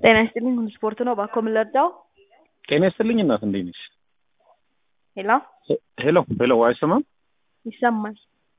ጤና ይስጥልኝ ሁሉ ስፖርት ነው። እባክዎ ምን ልርዳው? ጤና ይስጥልኝ እናት እንዴት ነሽ? ሄሎ ሄሎ ሄሎ አይሰማም? ይሰማል።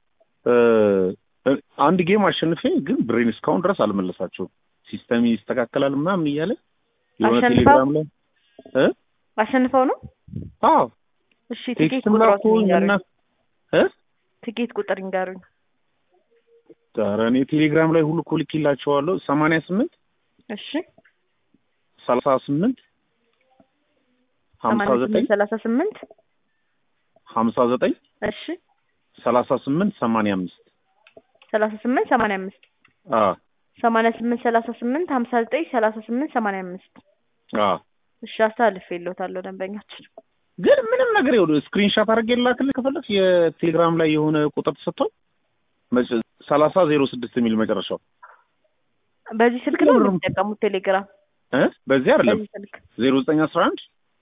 አንድ ጌም አሸንፌ ግን ብሬን እስካሁን ድረስ አልመለሳቸውም። ሲስተም ይስተካከላል ምናምን እያለ የሆነ አሸንፈው? ቴሌግራም ላይ እ አሸንፈው ነው? አዎ እሺ ትኬት ቴክስትም ቁጥሮት ላኩኝ እና ይንገሩኝ። እ ትኬት ቁጥር ይንገሩኝ። ኧረ እኔ ቴሌግራም ላይ ሁሉ እኮ ልኬላቸዋለሁ። ሰማንያ ስምንት እሺ ሰላሳ ስምንት ሀምሳ ሰማንያ ዘጠኝ ስምንት ሰላሳ ስምንት ሀምሳ ዘጠኝ እሺ ሰላሳ ስምንት ሰማንያ አምስት ሰላሳ ስምንት ሰማንያ አምስት አዎ ሰማንያ ስምንት ሰላሳ ስምንት ሀምሳ ዘጠኝ ሰላሳ ስምንት ሰማንያ አምስት አዎ እሺ አስተላልፌልዎታለሁ ደንበኛችን። ግን ምንም ነገር ይኸውልህ ስክሪንሻት አድርጌ ላክልህ ከፈለክ የቴሌግራም ላይ የሆነ ቁጥር ተሰጥቷል መጨ- ሰላሳ ዜሮ ስድስት የሚል መጨረሻው በዚህ ስልክ ነው ምንም- የሚጠቀሙት ቴሌግራም? እ በዚህ አይደለም በዚህ ስልክ ዜሮ ዘጠኝ አስራ አንድ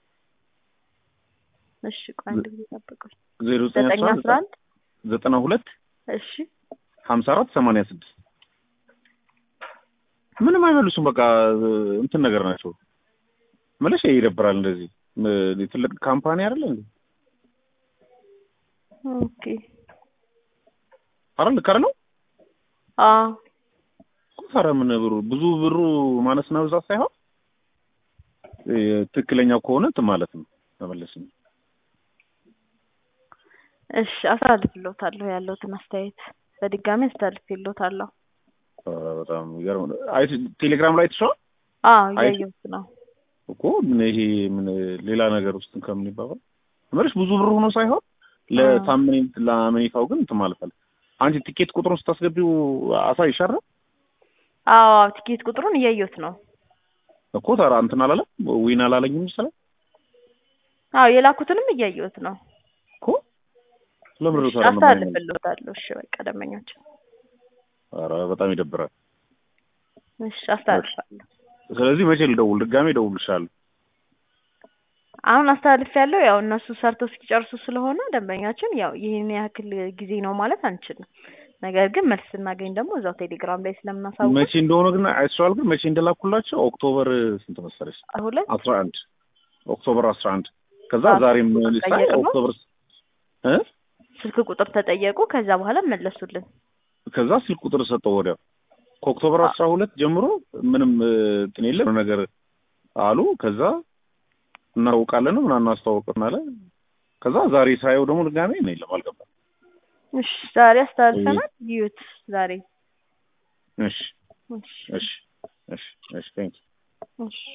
እሺ ቆይ አንድ ጊዜ ጠብቁኝ። ዜሮ ዘጠኝ ዘጠኝ አስራ አስራ አንድ አንድ ዘጠና ሁለት እሺ ሀምሳ አራት ሰማንያ ስድስት ምንም አይመልሱም። በቃ እንትን ነገር ናቸው። መለሽ ይደብራል። እንደዚህ ም- ትልቅ ካምፓኒ አይደለ እንዴ? ኦኬ አረ ልክ አይደለው? አዎ ኧረ ምን ብሩ ብዙ ብሩ ማነስና ብዛት ሳይሆን እ፣ ትክክለኛው ከሆነ እንትን ማለት ነው መመለስ ነው። እሺ አስተላልፍልዎታለሁ ያለውትን አስተያየት በድጋሚ አስተላልፍልዎታለሁ። ኧረ በጣም ይገርም። አይ ቴሌግራም ላይ ተሻው አዎ አይ- እያየሁት ነው። እኮ ምን ይሄ ምን ሌላ ነገር ውስጥ ከምን ይባባል መለሽ ብዙ ብር ሆኖ ሳይሆን ለታምኔ ለአመኔታው ግን እንትን ማለት አለ። አንቺ ቲኬት ቁጥሩን ስታስገቢው አሳይሻል አዎ ቲኬት ቁጥሩን እያየሁት ነው። እኮ ታዲያ እንትን አላለም ዊን አላለኝም መሰለኝ አዎ የላኩትንም እያየሁት ነው። እኮ ለምን እሺ ታዲያ ነው የማይመልስ? አስተላልፍልዎታለሁ። እሺ በቃ ደንበኛችን ኧረ በጣም ይደብራል። እሺ አስተላልፋለሁ። ስለዚህ መቼ ልደውል? ድጋሜ እደውልልሻለሁ። አሁን አስተላልፍ ያለው ያው እነሱ ሰርተው እስኪጨርሱ ስለሆነ ደንበኛችን ያው ይህን ያክል ጊዜ ነው ማለት አንችልም። ነገር ግን መልስ ስናገኝ ደግሞ እዛው ቴሌግራም ላይ ስለምናሳውቅ መቼ እንደሆነ ግን አይተሽዋል? ግን መቼ እንደላኩላቸው ኦክቶበር ስንት መሰለሽ? ሁለት አስራ አንድ ኦክቶበር አስራ አንድ ከዛ አዎ፣ ዛሬም ቁጥር ሳይ ቀየርን ነው? ኦክቶበር እ ስልክ ቁጥር ተጠየቁ። ከዛ በኋላ መለሱልን። ከዛ ስልክ ቁጥር ሰጠው ወዲያው ከኦክቶበር አስራ ሁለት ጀምሮ ምንም እ፣ እንትን የለም ነገር አሉ። ከዛ እናውቃለን ምናምን እናስተዋወቅን አለ። ከዛ ዛሬ ሳየው ደግሞ ድጋሜ ነው የለም አልገባም። እሺ ዛሬ አስተላልፈናል። ይዩት ዛሬ እሺ እሺ እሺ እሺ እሺ ቴንክ እሺ